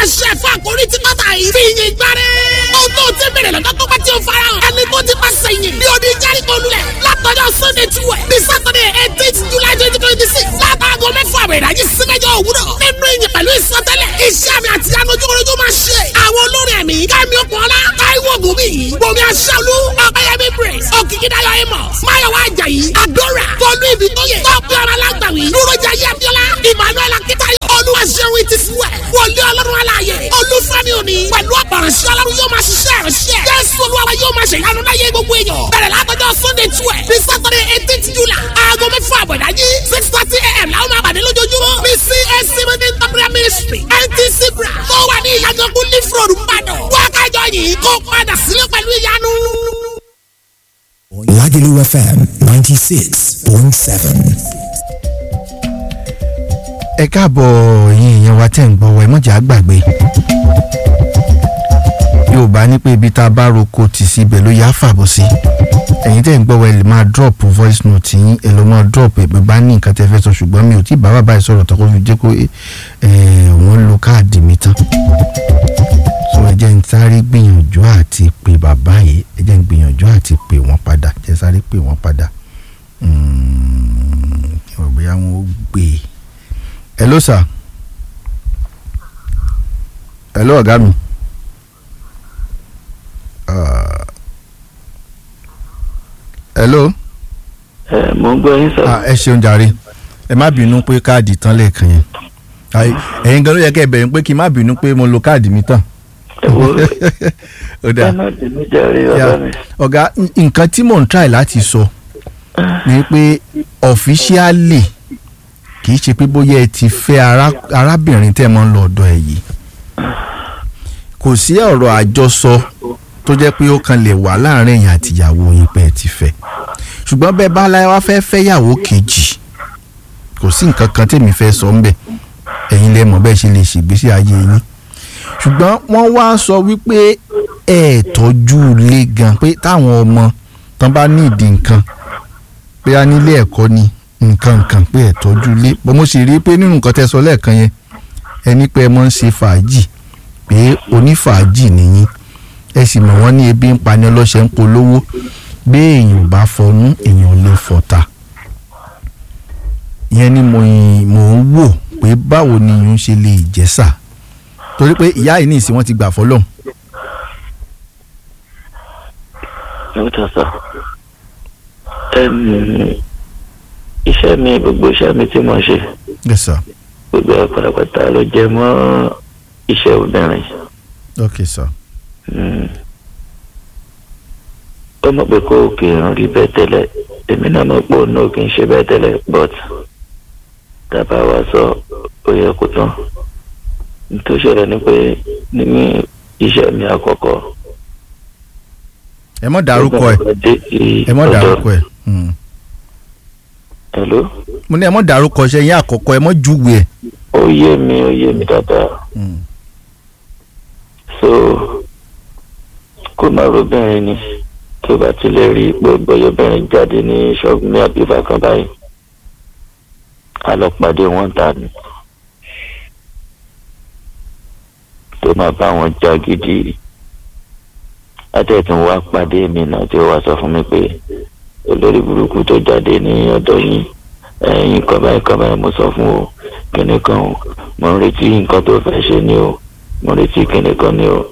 pàṣẹ fún àkórí tí kọ́ta yìí fi yin gbáre. ohun tó ti bẹ̀rẹ̀ lọ́jọ́ tó bá ti ń fara hàn. ẹni tó ti bá sẹ́yìn ní odi jẹ́ríkò lulẹ̀ látọjọ́ sunday two ẹ̀ ní saturday eighteen july twenty twenty six látàgọ́ mẹ́fà àwẹ̀ ìdájí sí mẹ́jọ òwúrọ̀ nínú ìyìn pẹ̀lú ìsọtẹ́lẹ̀ iṣẹ́ àmì àti anujúkúrújú máa ṣe àwọn olórin ẹ̀mí kẹ́mi okùnọ́lá táíwò gòmí gbomi aṣáálú ọ̀pẹ̀yẹmí praise òkìkídáyọ̀ amos máyọ̀wá ajayi adora tọ́lú ibi tó yẹ tọ́pẹ́ ọ̀rọ̀ alágbàwí dúrójà yẹ́bíọ́lá emmanuel akitayo olúwaṣẹ́wìn ti fún ẹ̀ wọlé ọlọ́run aláàyè olúfẹ́mi òní pẹ̀lú ọ̀pọ̀ránṣẹ́ ọlọ́run yóò máa ṣiṣẹ́ ìránṣẹ́ jésù olúwa yóò máa ṣe ìyanu láyé gbogbo èèyàn bẹ̀rẹ̀ látọjọ́ sunday twelve ní saturday eighteen july aago mẹ́fà àbọ̀dájí six thirty a.m. làwọn máa pàdé lójoojúmọ́ ní cac meeting temporary ministry ntc bra tó wà ní ìyàgànkú leaf road mbàdàn wákàjọ yìí kó padà sílé pẹ̀lú ìyanu. Lagelu FM 96.7. ẹ káàbọ̀ yín èèyàn wa tẹ̀ ń gbọ́ wa ẹ mọ̀jà gbàgbé yorùbá ní pé ibi tá a bá roko tì sí ibẹ̀ ló yá fàbọ̀ sí ẹ̀yin tẹ̀ ń gbọ́ wa ẹ lè máa drop voice note yín ẹ lọ́ máa drop ẹ̀ bẹ́ẹ̀ bá ní nǹkan tẹ́ fẹ́ sọ ṣùgbọ́n mi ò tí ì bá bàbá yìí sọ̀rọ̀ tó kó fi jẹ́ kó wọ́n lo káàdì mi tán so ẹ jẹ́ ń sáré gbìyànjú àti pè bàbá yìí ẹ jẹ́ ń gbìyànjú àti pè wọ́n padà jẹ́ sáré pè wọ́n padà kí wọ́n bóyá wọn ó gbé e hello sir hello ọ̀gá mi uh, hello ẹ mo ń gbọ́ yín sọ. ah, ẹ ṣeun jàre ẹ má bínú pé káàdì tán lẹ́ẹ̀kan yẹn Ai, ẹ̀yin gan ló yẹ kẹ́ ẹ bẹ̀rẹ̀ pé kí n má bínú pé mo lo káàdì mi tán ẹ wo ó dáa ẹ má bínú jàre Ya, bàbá mi. ọ̀gá n- nǹkan tí mò ń try láti sọ ni pé ọ̀fíṣíálì kì í ṣe pé bóyá ẹ ti fẹ́ ará- arábìnrin tẹ́ ẹ mọ́ ń lọ ọ̀dọ̀ ẹ̀ yìí kò sí ọ̀rọ̀ àjọsọ tó jẹ́ pé ó kan lè wà láàrin èèyàn àtìyàwó yín pé ẹ ti fẹ́ ṣùgbọ́n bẹ́ẹ̀ bá láyé wá fẹ́ fẹ́yàwó kejì kò sí nǹkan kan tèmi fẹ́ sọ ńbẹ̀ ẹ̀yin lẹ mọ̀ bẹ́ẹ̀ ṣe lè ṣègbésí ayé yín ṣùgbọ́n wọ́n wá sọ wípé ẹ tọ́jú ilé gan pé táwọn ọmọ tán bá ní ìdí nǹkan pé a nílé ẹ̀kọ́ ni nǹkan nǹkan pé ẹ tọ́jú ilé bọ́n mo sì rí i pé nínú nǹkan tẹ́ sọ lẹ́ẹ̀kan yẹn ẹni pé ẹ mọ̀ ń ṣe fàájì pé onífàájì nìyí ẹ sì mọ̀ wọ́n ní ebi ń pani ọlọ́ṣẹ́ ń polówó bí èèyàn ò bá fọnú èèyàn ò lè fọ̀tà ìyẹn ni mo ì- mò ń wò pé báwo ni ìyún ṣe lè jẹ́sà torí pé ìyá yìí ní ìsìn wọn ti gbà fọlọ́hún ó tà sọ. Ẹm, iṣẹ́ mi gbogbo iṣẹ́ mi tí mo ṣe yes sir gbogbo ẹ̀ pátápátá ló jẹ mọ́ iṣẹ́ obìnrin. okay sir Mm. ó mọ̀ pé kó kì í rí bẹ́ẹ̀ tẹ́lẹ̀ èmi náà mọ̀ pé òun náà kì í ṣe bẹ́ẹ̀ tẹ́lẹ̀ but dábàá wa sọ ó yẹ kó tán nítorí ṣẹlẹ̀ ni pé nínú iṣẹ́ mi àkọ́kọ́ ẹ mọ̀ dárúkọ ẹ ẹ mọ̀ dárúkọ ẹ Hmm. hello mo ní ẹ mọ̀ dárúkọ ṣe yín àkọ́kọ́ ẹ mọ̀ júwe ẹ. ó yé mi ó yé mi dáadáa Hmm. so kó má robìnrin ni tó bá ti lè rí pé bọ́yọ̀bìnrin jáde ní ṣọ́ọ̀bù ní àbíbá kan báyìí a lọ pàdé wọn ta ni tó máa bá wọn já gidi atẹ́tùn wá pàdé mi náà tí ó wá sọ fún mi pé olórí burúkú tó jáde ní ọ̀dọ̀ yín ẹ̀yin kan báyìí kan báyìí mo sọ fún o kíní kan o mo ń retí nǹkan tó fẹ́ ṣe ni o mo ń retí kíní kan ni o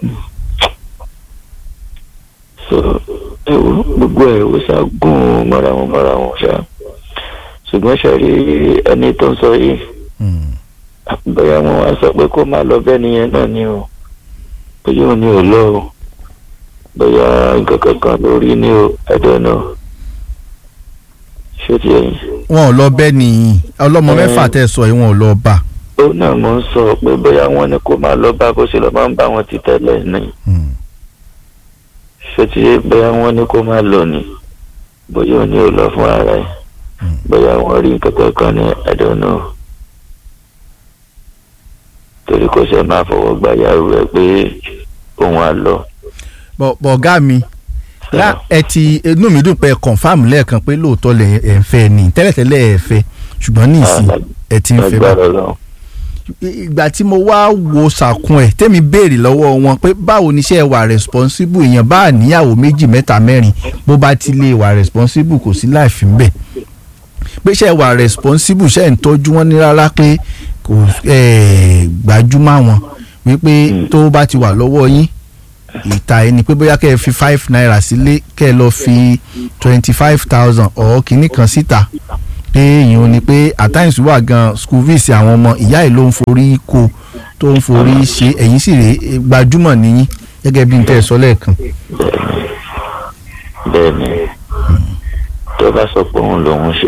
so ewu gbogbo ẹ̀ ó ṣá gùn mọ́ra wọn mọ́ra wọn ṣá ṣùgbọ́n ṣe rí ẹni tó ń sọ yìí Hmm. bóyá wọn wá sọ pé kó máa lọ bẹ́ẹ̀ nìyẹn náà ni o bóyá òun ni ò lọ o bóyá nǹkan kankan lórí ni o ẹ̀dọ̀ náà ṣé ti ẹ̀yìn. wọn ò lọ bẹ́ẹ̀ nìyí ọlọ́mọ Eh. mẹ́fà tẹ́ ẹ sọ yìí wọn ò lọ bá. ó náà mo ń sọ pé bóyá wọn ni kó máa lọ bá bó ṣe lọ máa ń bá wọn ti tẹ́lẹ̀ ni Hmm. ṣé ti bóyá wọn ni kó máa lọ ni bóyá òun ni ò lọ fún ara ẹ̀ Hmm. bóyá wọn rí nǹkan kankan ní ẹ̀dọ̀ náà torí kò ṣe máa fọwọ́ gbá yàrá rẹ̀ pé òun á lọ. bọ̀ bọ̀ ọ̀gá mi lá ẹ ti inú mi dùn pé ẹ confam lẹ́ẹ̀kan pé lóòótọ́ lẹ̀ ẹ̀ ń fẹ́ ni tẹ́lẹ̀tẹ́lẹ̀ ẹ̀ fẹ́ ṣùgbọ́n ní ìsìn ẹ ti ń fẹ́ bá lágbára Ọlọ́run ìgbà tí mo wá wo sàkún ẹ̀ tẹ́mi béèrè lọ́wọ́ wọn pé báwo ni iṣẹ́ wà responsible èèyàn bá níyàwó méjì mẹ́ta mẹ́rin bó bá ti lè wà responsible kò sí láìfín bẹ́ẹ̀ pé iṣẹ́ wà responsible ṣe ń tọ́jú wọn ní rárá pé kò eh, gbajúmọ̀ wọn wípé tó bá ti wà lọ́wọ́ yín ìta ẹni pé bóyá kẹ́ ẹ fi five naira sílé kẹ́ ẹ lọ fi twenty five thousand ọ̀ kìíní kan síta pé èèyàn ni pé at times wà gan school fees àwọn ọmọ ìyá ẹ̀ ló ń forí kó tó ń forí ṣe ẹ̀yìn sì rèé eh, gbajúmọ̀ nìyí gẹ́gẹ́ bí n tẹ́ ẹ sọ lẹ́ẹ̀kan. bẹ́ẹ̀ ni tó bá sọ pé òun lòun ṣe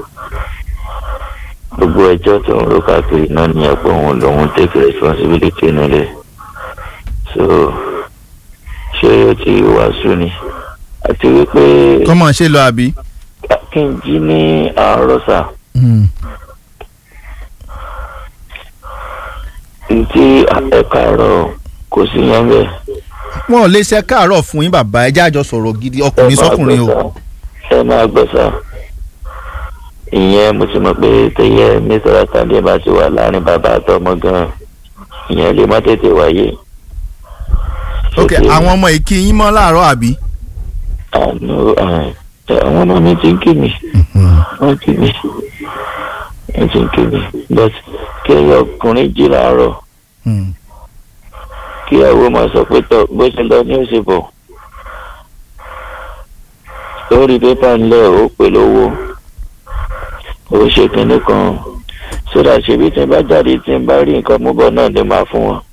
gbogbo ẹjọ́ tó ń ro káàkiri náà ní ẹ̀pọ̀ òun lòun take responsibility nílẹ̀ so ṣé ó ti wàásù ni àti wípé kọ́mọ̀ ṣe lọ àbí. kí n jí ní àárọ̀ sà Hmm. ntí ẹ̀ka àárọ̀ kò sí yẹn bẹ́ẹ̀. wọn ò lè ṣe káàárọ̀ fún yín bàbá ẹ jájọ sọ̀rọ̀ gidi ọkùnrin sọkùnrin o. ẹ máa gbọ́ sá ìyẹn mo ti mọ̀ pé tẹ̀yẹ mẹ́sàrà tàbí bá ti wà láàrin bàbá àtọmọ gan-an ìyẹn lè má tètè wáyé. ok àwọn ọmọ yìí kí yín mọ́ láàárọ̀ àbí. àánú àwọn ọmọ mi ti ń kí mi wọ́n kí mi wọ́n ti ń kí mi but kí ẹyọ ọkùnrin jí làárọ̀ Hmm. kí ẹwọ́ máa sọ pé tọ́ bó ṣe lọ ní òsè bọ̀ lórí pépà ńlẹ̀ ó pè lówó ó ṣe kinní kan sódà ṣebí tí n bá jáde tí n bá rí nǹkan mú bọ̀ náà lè máa fún wọn.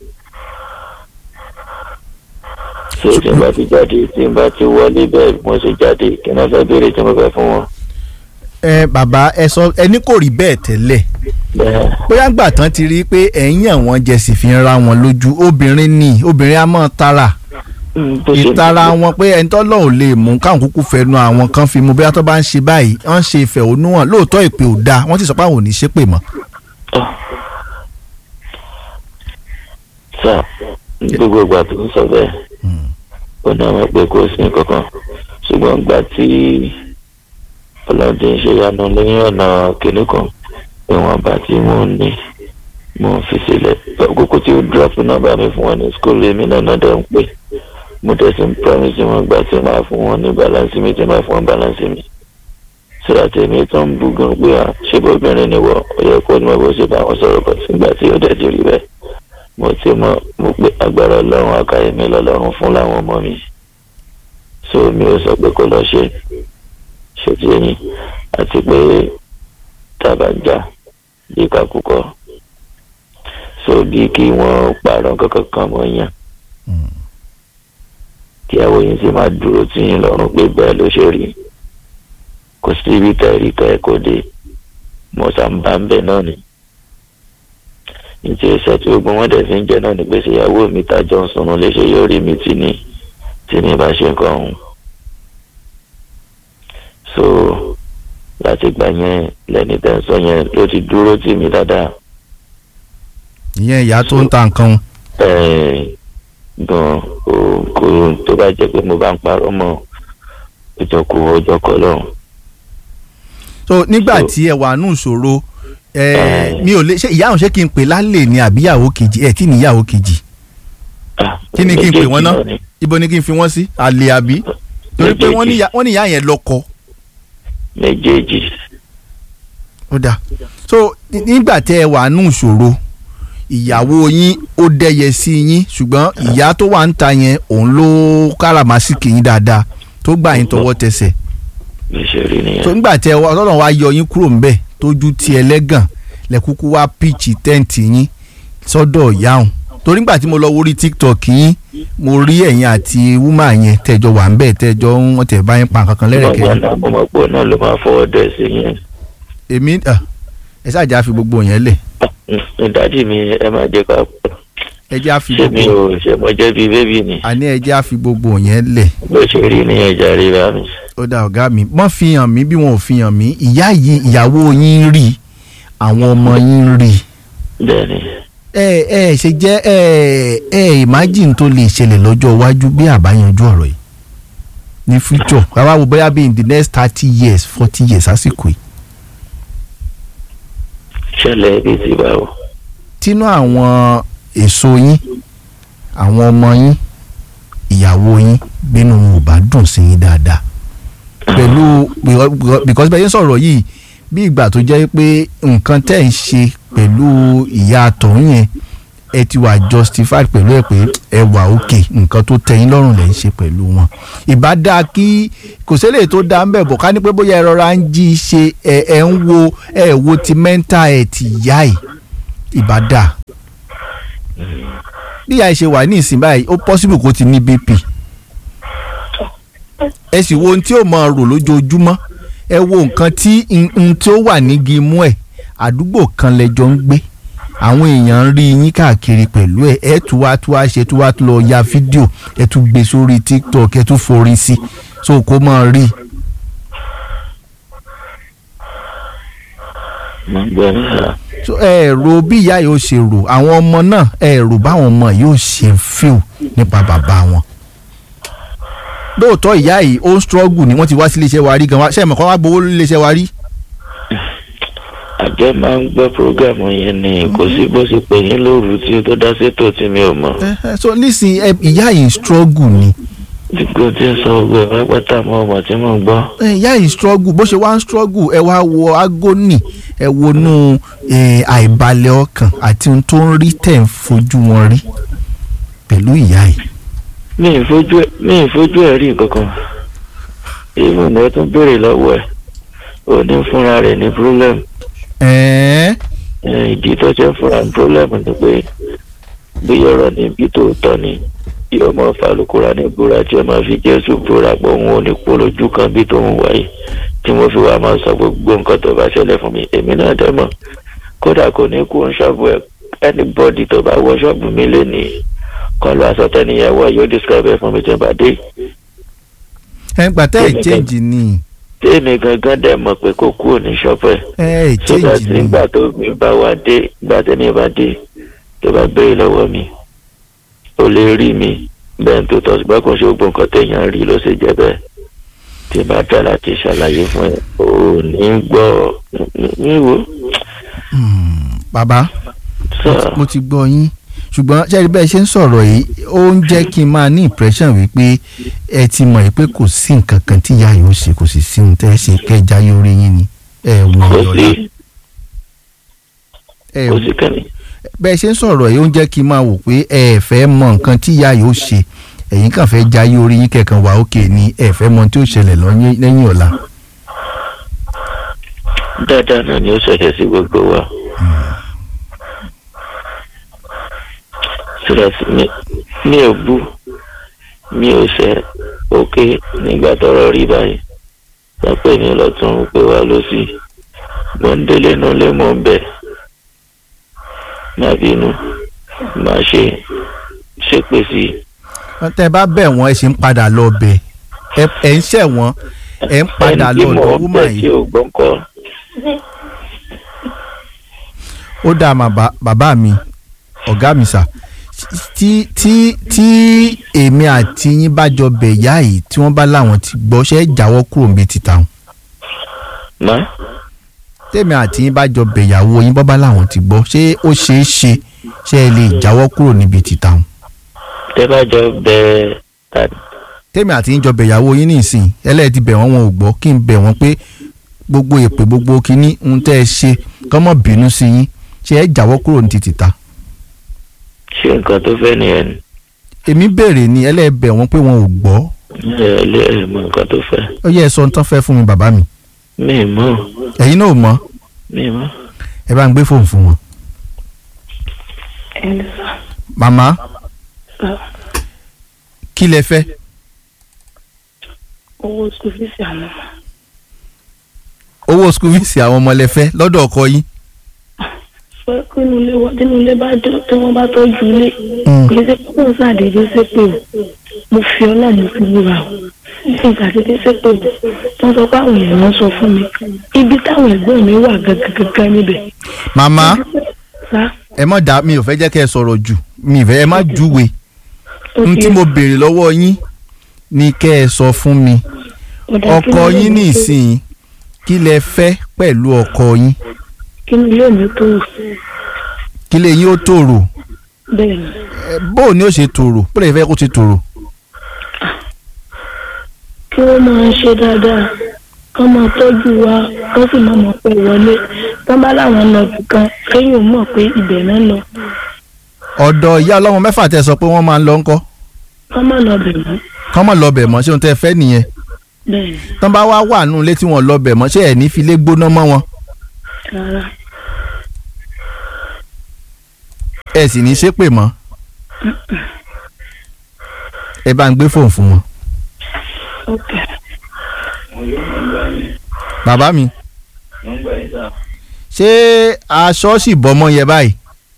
ṣé tí n bá ti jáde tí n bá ti wọlé bẹ́ẹ̀ mo ṣe jáde kí n náà fẹ́ béèrè tí mo fẹ́ fún wọn. ẹ bàbá ẹ sọ ẹni kò rí bẹ́ẹ̀ tẹ́lẹ̀ bẹ́ẹ̀ bóyá gbà tán ti rí i pé ẹ̀yìn àwọn jẹ sì fi ń ra wọn lójú obìnrin ni obìnrin á mọ̀ tara mm, bó ṣe- ìtara wọn pé ẹni tọ́lọ́ ò lè mú káwọn kúkú fẹnu àwọn kan fi mu bóyá tó bá ń ṣe báyìí wọ́n ń ṣe ìfẹ̀hónú hàn lóòótọ́ ìpè ò dáa wọ́n sì sọ pé àwọn ò ní ṣépè mọ́. sà gbogbo ìgbà tó ń sọ bẹ́ẹ̀ ó ní àwọn pé kò sí kankan ṣùgbọ́n ìgbà tí ọlọ́dẹ ń ṣe yanu lẹ́yìn ọ̀nà kìnnì kan ìwọ̀n bá tí mò ń ní mò ń fi sílẹ̀ àkókò tí ó drop nọ́mbà mi fún wọn ní school èmi náà náà dẹ̀ ń pè mo dẹ̀ sì ń promise wọn gbà tí máa fún wọn ní balance mi tí máa fún wọn balance mi sọ́dà tèmi tó ń bú gan pé à ṣé bóbìnrin ni wọ́n ó yẹ kó ní mo bó ṣe bá wọn sọ̀rọ̀ bọ̀ sígbà tí ó dẹ̀ ti rí bẹ́ẹ̀ mo ti mọ mo pé agbára ọlọ́run akáyẹmí lọ́lọ́run fún láwọn ọmọ mi so mi ò sọ pé kó lọ ṣe ṣètì ẹyin àti pé tàbájá bí kakúkọ so bí kí wọ́n pààrọ̀ kankan kan mọ́ yàn kí àwọn yìí sì máa dúró tì yín lọ́rùn pé bẹ́ẹ̀ ló ṣe rí kò sí ibi tẹ́rí ká ẹ̀ kó dé mo sàǹbà ń bẹ̀ náà ni ìtì ẹsẹ̀ tí gbogbo wọn dẹ̀ fi ń jẹ náà ní gbèsè ìyàwó mi tájọ́ ń sunun léṣe yóò rí mi tì ní tí ní bá ṣe nǹkan ọ̀hún. so láti gbà yẹn lẹ́ni tẹ́ ń sọ yẹn ló ti dúró tì mí dáadáa ìyẹn ìyá tó ń ta nǹkan ẹ̀ẹ́n gan kò kò tó bá jẹ́ pé mo bá ń parọ́ mọ́ ọjọ́ kú ọjọ́ kọ́ lọ́hùn. so nígbà So- tí ẹ wà nù ìṣòro ẹ Eh. mi ò lè ṣe ìyá àwọn ṣé kí n pè lálẹ́ ni àbíyàwó kejì ẹ tí níyàwó kejì Ah, kí ni kí n pè wọ́n ná méjèèjì ni. ibo ni kí n fi wọ́n sí àlè àbí torí pé wọ́n ní ìyá- wọ́n ní ìyá yẹn lọ́kọ méjèèjì ó dáa so ní- nígbà tẹ ẹ wà nù ìṣòro ìyàwó yín ó dẹyẹ sí yín ṣùgbọ́n ìyá tó wà ń ta yẹn òun ló káràmásìkì yín dáadáa tó gbà yín tọwọ́ tẹsẹ̀ bí ṣe rí nìyẹn. so nígbà tẹ ọlọ́run wa yọ yín kúrò ńbẹ̀ tójú ti ẹlẹ́gàn lẹ́kúkú wá píìchì tẹ́ǹtì yín sọ́dọ̀ ìyáhùn torí nígbà tí mo lọ wórí tiktok yín mo rí ẹ̀yin àti wúmà yẹn tẹ́jọ wà ń bẹ̀ tẹ́jọ wọ́n tẹ̀ bá yín pa nǹkan kan lẹ́rẹ̀kẹ́ ọmọ náà mo mọ̀ pé òun náà ló máa fọwọ́ dẹ̀ sí yẹn. èmi ah, ẹ ṣáàjà fi gbogbo yẹn lẹ̀ ìdájì mi ẹ máa jẹ́ ká pọ̀. ẹ jẹ́ á fi ṣé mi gbogbo ò ṣe mo jẹ́ bíi bébì ni àní ẹ jẹ́ á fi gbogbo yẹn lẹ̀ bó ṣe rí nìyẹn jàre bá mi. ó dá ọ̀gá mi wọ́n fi hàn mí bí wọn ò fi hàn mí ìyá yìí ìyàwó yín rí àwọn ọmọ yín rí bẹ́ẹ̀ni ẹ ẹ ṣe jẹ́ ẹ ẹ imagine tó lè ṣẹlẹ̀ lọ́jọ́ iwájú bí àbáyanjú ọ̀rọ̀ yìí ní future bàbá wo bóyá bí in the next thirty years forty years àsìkò yìí ṣẹlẹ̀ bíi ti báwo. tínú àwọn èso yín àwọn ọmọ yín ìyàwó yín bínú wọn ò bá dùn sí yín dáadáa pẹ̀lú because bẹ́ẹ̀ yẹn sọ̀rọ̀ yìí bí ìgbà tó jẹ́ pé nǹkan tẹ́ ń ṣe pẹ̀lú ìyá àtọ̀hún yẹn ẹ ti wà justified pẹ̀lú ẹ̀ pé ẹ wà òkè nǹkan tó tẹ́ yín lọ́rùn lẹ́ ń ṣe pẹ̀lú wọn. ìbá dáa kí kò sílẹ̀ tó dáa ń bẹ̀ bọ̀ ká ní pé bóyá ẹ rọra ń jí i ṣe ẹ ẹ ń wo ẹ wo ti mental ẹ ti yá ẹ ìbá dáa. bí ìyá ẹ ṣe wà ní ìsìn báyìí ó possible kó ti ní BP ẹ sì wo ohun tí ó máa rò lójoojúmọ́ ẹ wo nǹkan tí n tí ó wà nígi imú ẹ̀ àdúgbò kan lẹ́jọ́ ń gbé àwọn èèyàn ń rí yín káàkiri pẹ̀lú ẹ̀ ẹ̀ tún wá tún wá ṣe tún wá tún lọ ya fídíò ẹ̀ tún gbé sórí tiktok ẹ̀ tún forí sí so kó máa rí. mo ń gbọ́ nígbà so ẹ rò bí ìyá yóò ṣe rò àwọn ọmọ náà ẹ rò báwọn ọmọ yóò ṣe fíl nípa bàbá wọn lóòótọ́ ìyá yìí ó ń struggle ni wọ́n ti wá sí iléeṣẹ́ wa rí gan wa ṣé ẹ̀ mọ̀ kọ́ wá gbowó iléeṣẹ́ wa rí. àjọ máa ń gbọ́ prógámù yẹn ni kò sí bó ṣe pè yín lóru tí ó tó dá sétò tí mi ò mọ̀. Eh, eh, so nísìnyí ẹ ìyá yìí ń struggle ni dípò tí ń sọ gbogbo ẹ̀ pátá mọ́ ọmọ tí mò ń gbọ́. Eh, ìyá yìí ń struggle bó ṣe wá ń struggle ẹ wá wo agony ẹ wonú eh, àìbalẹ̀ ọkàn àti ohun tó ń rí tẹ̀ ń fojú wọn rí pẹ̀lú ìyá yìí. mi ì fojú ẹ mi ì fojú ẹ rí nǹkan kan even ẹ tún béèrè lọ́wọ́ ẹ̀ ò ní fúnra rẹ̀ ní problem ẹ̀ẹ́ Eh, ìdí tó ṣe ń fúnra ní problem ni pé bí ọ̀rọ̀ níbi tó tọ́ ni yóò máa fa alukóra ní búra tí ó máa fi jésù búra pé òun ò ní kó lójú kan bí tóun wáyé tí mo fi wá máa sọ gbogbo nǹkan tó bá ṣẹlẹ̀ fún mi èmi náà dẹ́ mọ̀ kódà kò ní kú ṣọ́ọ̀bù ẹ̀ anybody tó bá wọ ṣọ́ọ̀bù mi lé ní kan lọ aṣọ tẹ́niyẹn wọ̀ yóò describe ẹ̀ fún mi tí n bá dé ẹ gbà tẹ́ ẹ̀ change ni tí èmi gangan dẹ̀ mọ̀ pé kò kúrò ní ṣọ́ọ̀bù ẹ̀ ẹ ẹ̀ so that change ni nígbà tó mi bá wá dé ìgbà tẹ́ni bá dé tó bá béèrè lọ́wọ́ mi ó lè rí mi bẹ́ẹ̀ tó tọ́ ṣùgbọ́n kò ṣe gbogbo nǹkan téèyàn rí ló ṣe jẹ́ bẹ́ẹ̀ tí bá dá láti ṣàlàyé fún ẹ ò ní gbọ́ níwò bàbá sọ mo ti gbọ́ yín ṣùgbọ́n ṣe bẹ́ẹ̀ ṣe ń sọ̀rọ̀ yìí ó ń jẹ́ kí n máa ní impression wípé ẹ ti mọ̀ pé kò sí nǹkan kan tí ìyá yìí ó ṣe kò sì sí ohun tẹ́ ẹ ṣe kẹjá yóò rí yín ni ẹ wọ kò ọ̀la sí ẹ kò sí kẹ́ni bẹ́ẹ̀ ṣe ń sọ̀rọ̀ yìí ó ń jẹ́ kí n máa wò pé ẹ fẹ́ mọ nǹkan tí ìyá yìí ó ṣe ẹ̀yin kàn fẹ́ já yóò rí yín kẹ̀kan wà ókè ni ẹ fẹ́ mọ tí ó ṣẹlẹ̀ lọ́yìn- lẹ́yìn ọ̀la. dáadáa náà ni ó ṣẹlẹ̀ sí gbogbo wa so that mi mi ò bú mi ò ṣe òkè nígbà tọ́rọ̀ rí báyìí wọ́n pè mí lọ́tún pé wá lọ sí mo ń délé inú ilé mo ń bẹ̀ má bínú má ṣe ṣépè sí i tẹ́ ẹ bá bẹ̀ wọ́n ẹ ṣe ń padà lọ bẹ̀ ẹ ẹ ń ṣẹ̀ wọ́n ẹ ń padà ẹni tí lọ mo ọ̀dọ̀ ń wúmà bẹ̀ tí yìí ò gbọ́n kọ́ ó dáa mà bá- bàbá mi ọ̀gá mi sà tí tí tí èmi àti yín bá jọ bẹ̀ yá yìí tí wọ́n bá láwọn ti gbọ́ ṣé ẹ jáwọ́ kúrò níbi títà wọn má tèmi àti yín bá jọ bẹ̀ ìyàwó yín bọ́ bá láwọn ti gbọ́ ṣé ó ṣeé ṣe ṣé ẹ lè jáwọ́ kúrò níbi títà wọn tẹ́ bá jọ bẹ̀ tàbí tèmi àti yín jọ bẹ̀ ìyàwó yín nísìnyí ẹlẹ́ẹ̀dì bẹ̀ wọ́n wọn ò gbọ́ kí n bẹ̀ wọ́n pé gbogbo èpè gbogbo kínní ń tẹ́ ẹ ṣe kọ́mọ̀ bínú sí yín ṣé ẹ jáwọ́ kúrò ní títà ṣe nǹkan tó fẹ́ nìyẹn ni èmi béèrè ni ẹlẹ́ẹ̀bẹ̀ wọ́n pé wọn ò gbọ́ ẹ lé ẹ mọ nǹkan tó fẹ́ ó yẹ ẹ sọ tán fẹ́ fún mi bàbá mi mi ì mọ̀ ẹ̀yin náà ò mọ̀ mi ì mọ̀ ẹ bá ń gbé fóònù fún wọn. màmá kí lẹ fẹ́ owó school fees àwọn ọmọ owó school fees àwọn ọmọ lẹ fẹ́ lọ́dọ̀ ọkọ yín. pé kínú ilé wa kínú ilé bá dé tí wọ́n bá tọ́jú ilé kì í ṣe pé kò ṣàdédé ṣépè o mo fi ọlọ́run fi wúra o kí n ṣàdédé ṣépè o wọ́n sọ pé àwọn èèyàn sọ fún mi ibi táwọn ẹ̀gbọ́n mi wà gangan níbẹ̀. màmá sá ẹ má dá mi ò fẹ́ jẹ́ kẹ́ ẹ sọ̀rọ̀ jù mi ì fẹ́ ẹ má júwe ó n ti tí mo béèrè lọ́wọ́ yín ni kẹ́ ẹ sọ fún mi ọ̀dà kí ọkọ ni yín ilé ní mi tó- ìsìn kí lẹ fẹ́ pẹ̀lú ọkọ yín kí ni ilé mi tó kí lè yín ó tòrò bẹ́ẹ̀ ni ẹ, bó o ní ó ṣe tòrò bó lè fẹ́ kó ṣe tòrò. kí wọ́n máa ṣe dáadáa kán máa tọ́jú wa kán sì máa mọ̀ pé wọlé tán bá láwọn lọ kan kéèyàn mọ̀ pé ibẹ̀ náà lọ ọ̀dọ̀ ìyá ọlọ́mọ mẹ́fà tẹ́ sọ pé wọ́n máa ń lọ ńkọ́ kán má lọ bẹ̀ mọ́ kán mọ̀ lọ bẹ̀ mọ́ ṣé ohun tẹ́ fẹ́ nìyẹn bẹ́ẹ̀ ni tán bá wá wà nù ilé tí wọ́n lọ bẹ̀ mọ́ ṣé ẹ̀ ní fi lé gbóná mọ́ wọn rárá ẹ̀ sì ní ṣépè mọ́ ẹ bá ń gbé fóònù fún wọn. ok bàbá mi ṣé aṣọ sì bọ́mọ yẹ báyìí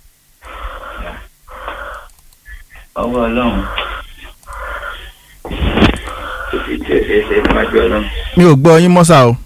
ọwọ́ ọlọ́run kò sí tí ò ṣeé ṣe níwájú ọlọ́run. mi ò gbọ́ yín mọ́sà o.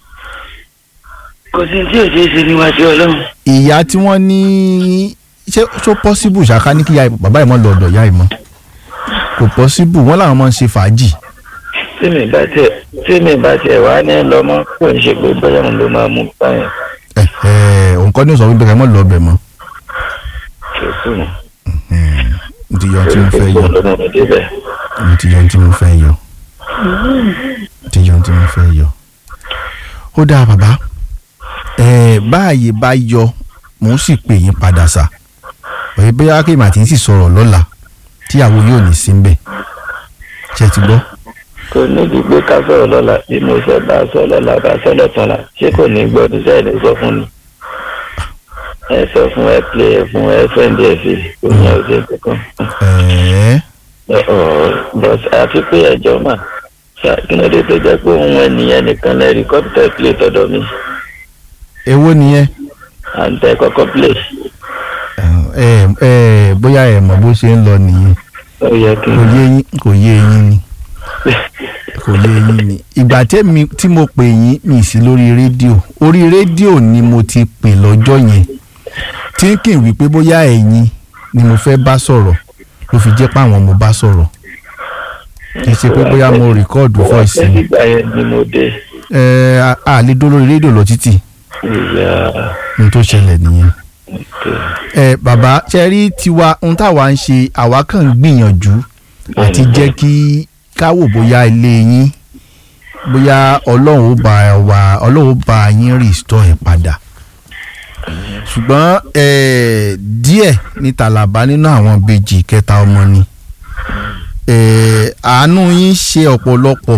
kò sí tí ò ṣeé ṣe níwájú ọlọ́run. ìyá tí wọ́n ní ṣé ṣó pọ́síbù ṣáká ní kí ìyá bàbá yìí mọ́ lọ ọ̀dọ̀ ìyá yìí mọ́ kò pọ́síbù wọ́n làwọn máa ń ṣe fàájì tí mi bá tiẹ̀ tí mi bá tiẹ̀ wá ní lọ́mọ kò ń ṣe pé bóyá òun ló máa mú báyìí ẹ̀ ẹ̀ òun kọ́ ní sọ wípé kẹ́ mọ́ lọ ọbẹ̀ mọ́ kò sí mọ́. mo ti yọ ohun tí mo fẹ́ yọ òun ló mú mi débẹ̀. mo ti yọ ohun tí mo fẹ́ yọ mo ti yọ ohun tí mo fẹ́ yọ. ó dáa bàbá ẹ̀ báàyè bá yọ mò ń sì pè yín padà sà pẹ̀lú bóyá kí màtí ń sì sọ̀rọ̀ lọ́la tíyàwó yóò ní sí ń bẹ̀ ṣe ti gbọ́. kò níbi pé ká sọ̀rọ̀ lọ́la bí mo sọ bá a sọ lọ́la bá a sọ lọ́tọ̀ọ̀la ṣé kò ní gbọ́ ní sẹ́yìn lè sọ fún mi. ẹ sọ fún ẹ pè é fún ẹ fẹ́ǹdì ẹ fi kò ní ọ̀sẹ̀ kankan. ẹ̀ẹ́ but àti pé ẹjọ́ mà ṣá kí ló dé tó jẹ́ pé òun ẹnìyẹn nìkan lẹ́ rìkọ́dù tẹ̀ play tọ́dọ̀ mi èwo nìyẹn à ń tẹ kọ́kọ́ play ẹ ẹ bóyá ẹ mọ̀ bó ṣe ń lọ nìyẹn ó yẹ kí kò yé yín kò yé yín ni kò yé yín ni ìgbà tẹ́mi tí mo pè yín mi sí lórí rédíò orí rédíò ni mo ti pè lọ́jọ́ yẹn tí n kì í wí pé bóyá ẹ̀yin ni mo fẹ́ bá sọ̀rọ̀ ló fi jẹ́ páwọn mo bá sọ̀rọ̀ kì í ṣe pé bóyá mo rìkọ́ọ̀dù voice mi nígbà yẹn ni mo dé ẹ a a lè dó lórí rédíò lọ títì ìyá ohun tó ṣẹlẹ̀ nìyẹn. òkè ẹ bàbá ṣe rí tiwa ohun táwa ń ṣe àwa kàn ń gbìyànjú àti jẹ́ kí káwò bóyá ilé yín bóyá ọlọ́run ó bá wa ọlọ́run ó bá yín restore ẹ̀ padà ṣùgbọ́n ẹ díẹ̀ ní tàlàbà nínú àwọn bèjì kẹta ọmọ ni ẹ àánú yín ṣe ọ̀pọ̀lọpọ̀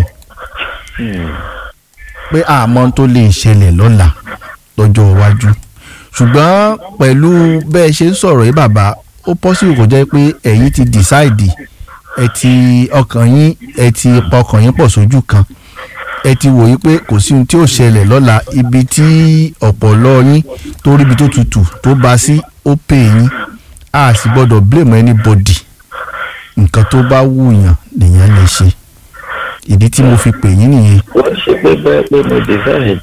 pé àmọ́ tó lè ṣẹlẹ̀ lọ́la lọ́jọ́ iwájú ṣùgbọ́n pẹ̀lú bẹ́ẹ̀ ṣe ń sọ̀rọ̀ yìí bàbá ó possible kó jẹ́ pé ẹ̀yin ti decide ẹ ti ọkàn yín ẹ ti pa ọkàn yín pọ̀ sójú kan ẹ ti wò yí pé kò sí ohun tí ó ṣẹlẹ̀ lọ́la ibi tí ọ̀pọ̀lọ́ yín tó ríbi tó tutù tó bá sí ó pè yín a sì gbọ́dọ̀ blame anybody nǹkan tó bá wùyàn nìyẹn lè ṣe ìdí tí mo fi pè yín nìyẹn wọ́n ṣe pé bẹ́ẹ̀ pé mo decide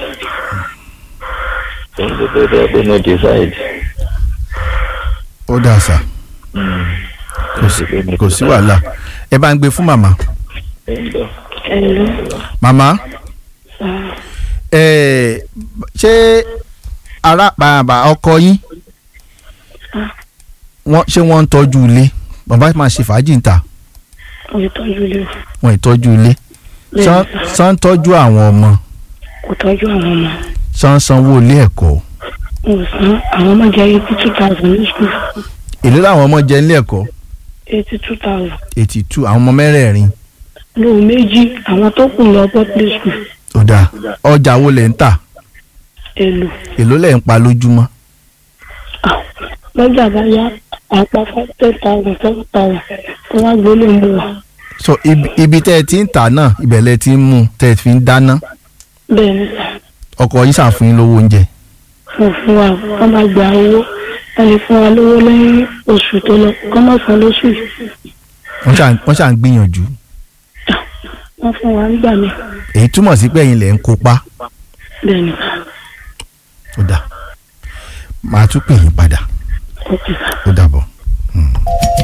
wọ́n ṣe pé bẹ́ẹ̀ pé mo decide ó dà sá kò sí kò sí wàhálà ẹ bá ń gbé fún màmá ẹ ń bọ̀. ẹ̀lú màmá ẹ ṣé ara bàbá ọkọ yín wọ́n ṣé wọ́n ń tọ́jú ilé bàbá máa ṣe fàájì ń ta òye tọ́jú ilé wọ́n ì tọ́jú ilé bẹ́ẹ̀ ṣán ṣán ń tọ́jú àwọn ọmọ kò tọ́jú àwọn ọmọ ṣán ń sanwó ilé ẹ̀kọ́ mo san àwọn ọmọ jẹ́ eighty two thousand ní school èlé làwọn ọmọ jẹ nílé ẹ̀kọ́ eighty two thousand eighty two àwọn ọmọ mẹ́rẹ̀ẹ̀rin lóun méjì àwọn tó kù lọ public school ó dáa ọjà wo lẹ̀ ń tà èlò èló lẹ̀ ń pa lójúmọ́ lọ́jà bá yá àpá five ten thousand seven thousand tó wá gbólé ń bọ̀ wá so ibi, ibi tẹ́ ẹ ti ń tà náà ibẹ̀ lẹ ti ń mú tẹ́ ẹ fi ń dáná bẹ́ẹ̀ ni sà ọkọ yín ṣàfún yín lówó oúnjẹ fún fún wa wọ́n máa gba owó wọ́n lè fún wa lówó lẹ́yìn oṣù tó lọ kọ́ mọ̀ fún lóṣù wọ́n ṣà wọ́n ṣà ń gbìyànjú wọ́n fún wa nígbà mi èyí túmọ̀ sí pé ẹ̀yin lẹ̀ ń kópa bẹ́ẹ̀ ni ó dà máa tún pè yín padà ó ti sà. ó dàbọ̀. Hmm.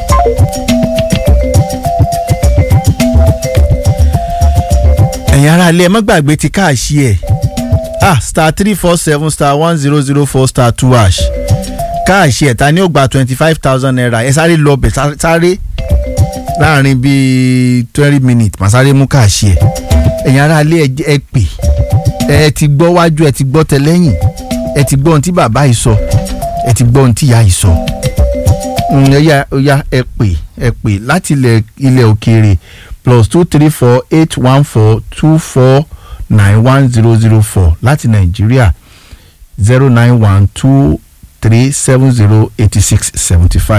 ẹ̀yin ará ilé ẹ má gbàgbé ti káàṣì ẹ̀ ah star three four seven star one zero zero four star two hash káàṣì ẹ̀ ta ni ó gba twenty five thousand naira ẹ sáré lọ bẹ̀ sá- sáré láàrin bíi twenty minutes màá sáré mú káàṣì ẹ̀ ẹ̀yin ará ilé ẹ jẹ́- ẹ pè ẹ ti gbọ́ wájú ẹ ti gbọ́ tẹlẹ́yìn ẹ ti gbọ́ ohun tí bàbá yìí sọ ẹ ti gbọ́ ohun tí ìyá yìí sọ Mm, ó yá ó yá ẹ pè ẹ pè láti ilẹ̀ ilẹ̀ òkèèrè plus two three four eight one four two four nine one zero zero four láti nàìjíríà zero nine one two three seven zero eighty six seventy five.